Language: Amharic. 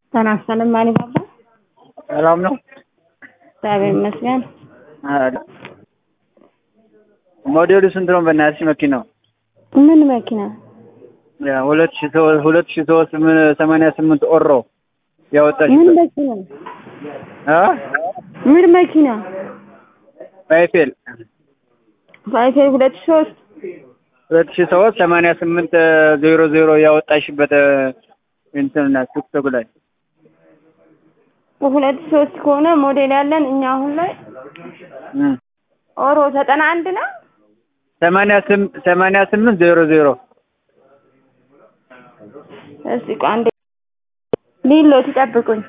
ተናስተንም ማን ባባ ሰላም ነው። እግዚአብሔር ይመስገን። ሞዴሉ ስንት ነው? በእናትሽ መኪናው ምን መኪና? ያ ሁለት ሺህ ሶ- ሁለት ሺህ ሶስት ምን ሰማንያ ስምንት ኦሮ ያወጣሽ ምን መኪና? አ ምን መኪና? ባይፌል ባይፌል ሁለት ሺህ ሶስት ሁለት ሺህ ሶስት ሰማንያ ስምንት ዜሮ ዜሮ ያወጣሽበት እንትን ቲክቶክ ላይ ሁለት ሺህ ሶስት ከሆነ ሞዴል ያለን እኛ አሁን ላይ እም ኦሮ ዘጠና አንድ ነው። ሰማንያ ስም ሰማንያ ስምንት ዜሮ ዜሮ እስቲ ቆይ አንዴ ሊሎ ትጠብቁኝ።